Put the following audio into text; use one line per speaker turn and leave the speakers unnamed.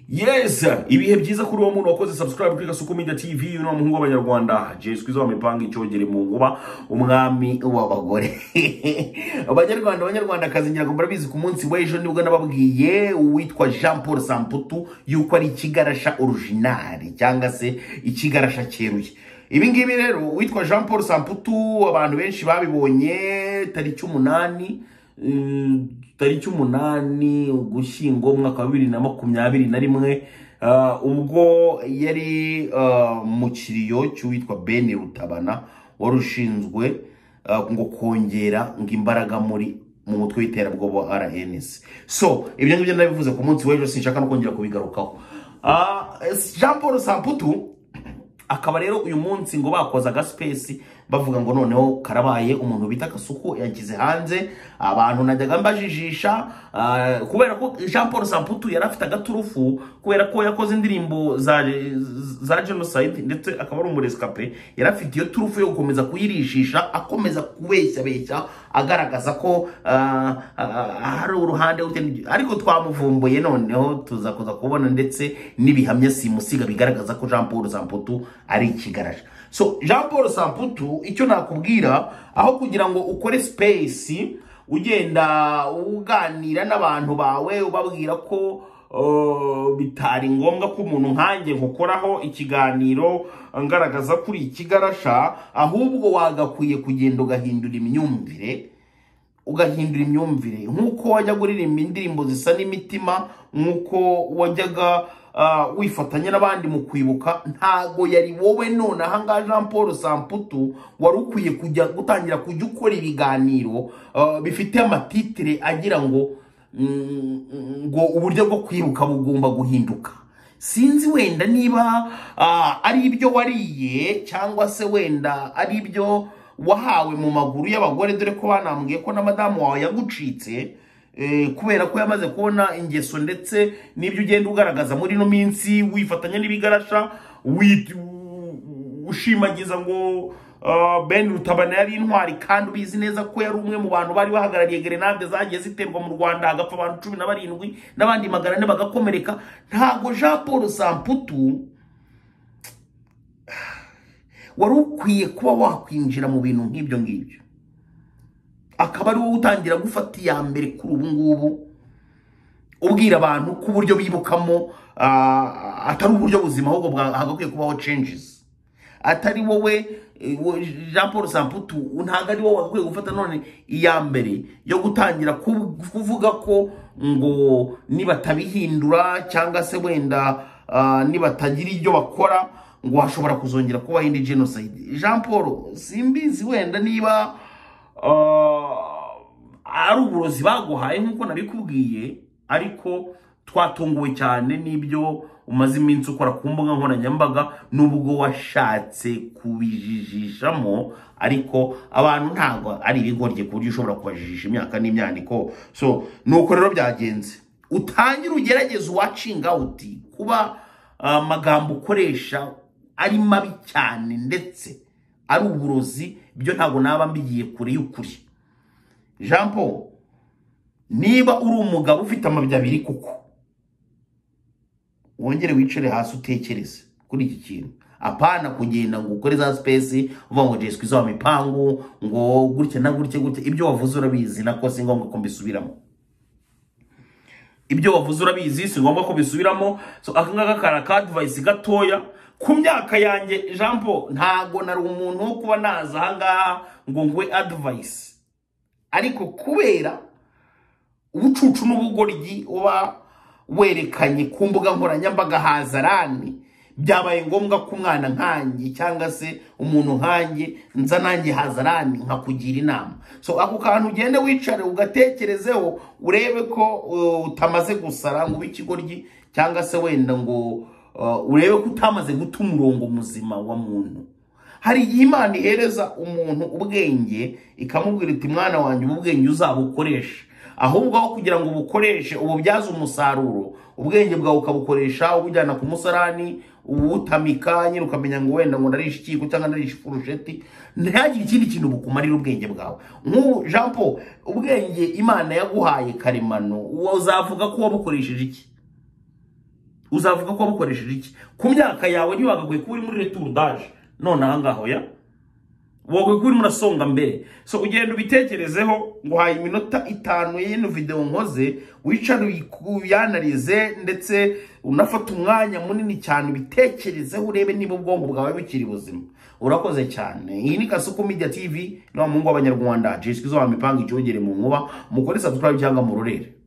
yes ibihe byiza kuri uwo muntu wakoze subscribe kuri gasuku media tv uyu ni umuhungu w'abanyarwanda jesu kwiza wamipanga icyogere mu nguba umwami w'abagore abanyarwanda abanyarwandakazi ngira ngo murabizi ku munsi w'ejo nibwo nababwiye uwitwa jean paul samputu yuko ari ikigarasha orujinari cyangwa se ikigarasha cyeruye ibi ngibi rero uwitwa jean paul samputu abantu benshi babibonye tariki umunani mm, tariki umunani ugushyingo umwaka wa bibiri na makumyabiri na rimwe ah, ubwo yari ah, mu kiriyo cy'uwitwa beni rutabana wari ushinzwe ah, ngo kongera ngo imbaraga muri mu mutwe w'iterabwoba wa rns so ibyo ngibyo nabivuze ku munsi w'ejo sinshaka no kongera kubigarukaho Ah, jean paul samputu akaba rero uyu munsi ngo bakoze agasipesi bavuga ngo noneho karabaye umuntu bita kasuku yagize hanze abantu najyaga mbajijisha ah, kubera ko jean paul samputu yari afite agaturufu kubera ko yakoze indirimbo za, za genocide ndetse akaba ari umuresikape yari afite iyo turufu yo gukomeza kuyirishisha akomeza kubeshyabeshya agaragaza ko ah, ah, hari uruhande rute n'iryo- ariko twamuvumbuye noneho tuza kuza kubona ndetse n'ibihamya simusiga bigaragaza ko jean paul samputu ari ikigarasha so jean paul samputu icyo nakubwira aho kugira ngo ukore space ugenda uganira n'abantu bawe ubabwira ko uh, bitari ngombwa ko umuntu nkanjye ngukoraho ikiganiro ngaragaza kuri ikigarasha ahubwo wagakwiye kugenda ugahindura imyumvire ugahindura imyumvire nk'uko wajyaga uririmba indirimbo zisa n'imitima nk'uko wajyaga ah, wifatanya n'abandi mu kwibuka ntago yari wowe none ahangaha jean paul samputu wari ukwiye kujya gutangira kujya ukora ibiganiro ah, bifite amatitire agira ngo mm, ngo uburyo bwo kwibuka bugomba guhinduka sinzi wenda niba ah, ari ibyo wariye cyangwa se wenda ari ibyo wahawe mu maguru y'abagore dore ko banambwiye ko na madamu wawe yagucitse eh, kubera ko yamaze kubona ingeso ndetse n'ibyo ugenda ugaragaza muri ino minsi wifatanya n'ibigarasha wi- ushimagiza ngo ah, ben rutabana yari intwari kandi ubizi neza ko yari umwe mu bantu bari bahagarariye gerenade zagiye ziterwa mu rwanda hagapfa abantu cumi na barindwi n'abandi magana ane bagakomereka ntabwo jean paul samputu wari ukwiye kuba wakwinjira mu bintu nk'ibyo ngibyo akaba ari wowe utangira gufata iya mbere kuri ubu ngubu ubwira abantu ko uburyo bibukamo ah, atari uburyo buzima ahubwo bwa- hagakwiye kubaho changes atari wowe eh, wo- jean paul samputu ntabwo ari wowe wagakwiye gufata none iya mbere yo gutangira ku- kuvuga ko ngo nibatabihindura cyangwa se wenda ah, nibatagira ibyo bakora ngo hashobora kuzongera kubaho indi genocide jean paul simbizi wenda niba ah, ari uburozi baguhaye nk'uko nabikubwiye ariko twatunguwe cyane n'ibyo umaze iminsi ukora ku mbuga nkoranyambaga n'ubwo washatse kubijijishamo ariko abantu ntabwo ari ibigorye ku buryo ushobora kubajijisha imyaka n'imyaniko so nuko rero byagenze utangire ugerageze uwacinga uti kuba ah, amagambo ukoresha ari mabi cyane ndetse ari uburozi byo ntabwo naba mbigiye kure y'ukuri jean paul niba uri umugabo ufite amabya abiri kuko wongere wicare hasi utekereze kuri iki kintu apana kugenda ngo ukore za sipesi uvuga ngo jesu izo mipangu ngo gutya na gutya gutya ibyo wavuze urabizi nako si ngombwa ko mbisubiramo ibyo wavuze urabizi si ngombwa ko bisubiramo so aka ngaka kari akadivayisi gatoya ku myaka yanjye jean paul ntago nari umuntu wo kuba naza ahangaha ngo nguhe adivayisi ariko kubera ubucucu n'ubugoryi uba werekanye ku mbuga nkoranyambaga hazarani byabaye ngombwa ko umwana nkanjye cyangwa se umuntu nkanjye nza nanjye hazarani nkakugira inama so ako kantu ugende wicare ugatekerezeho urebe ko uh, utamaze gusara ngo ube ikigoryi cyangwa se wenda ngo uh, urebe ko utamaze guta umurongo muzima wa muntu hari igihe imana ihereza umuntu ubwenge ikamubwira iti mwana wanjye ubu bwenge uzabukoreshe ahubwo aho kugira ngo ubukoreshe ububyaze umusaruro ubwenge bwawe ukabukoresha ubujyana ku musarani ubutamika nyine ukamenya ngo wenda ngo narishe ikiko cyangwa narishe ifurusheti ntihagire ikindi kintu bukumarira ubwenge bwawe nk'ubu jean paul ubwenge imana yaguhaye karemano uzavuga ko wabukoresheje iki uzavuga ko wabukoresheje iki ku myaka yawe ntiwagakwiye kuba uri muri returudage none aha ngaho ya wagakwiye kuba urimo urasonga mbere so ugenda ubitekerezeho ngo uhaye iminota itanu y'ino video nkoze wicare uyanarize ndetse unafata umwanya munini cyane ubitekerezeho urebe niba ubwonko bwawe bukiri buzima urakoze cyane iyi ni kasuku media tv ni wa muhungu w'abanyarwanda jiswi zo wamipanga icyogere mu nkuba mukore subscribe cyangwa murorere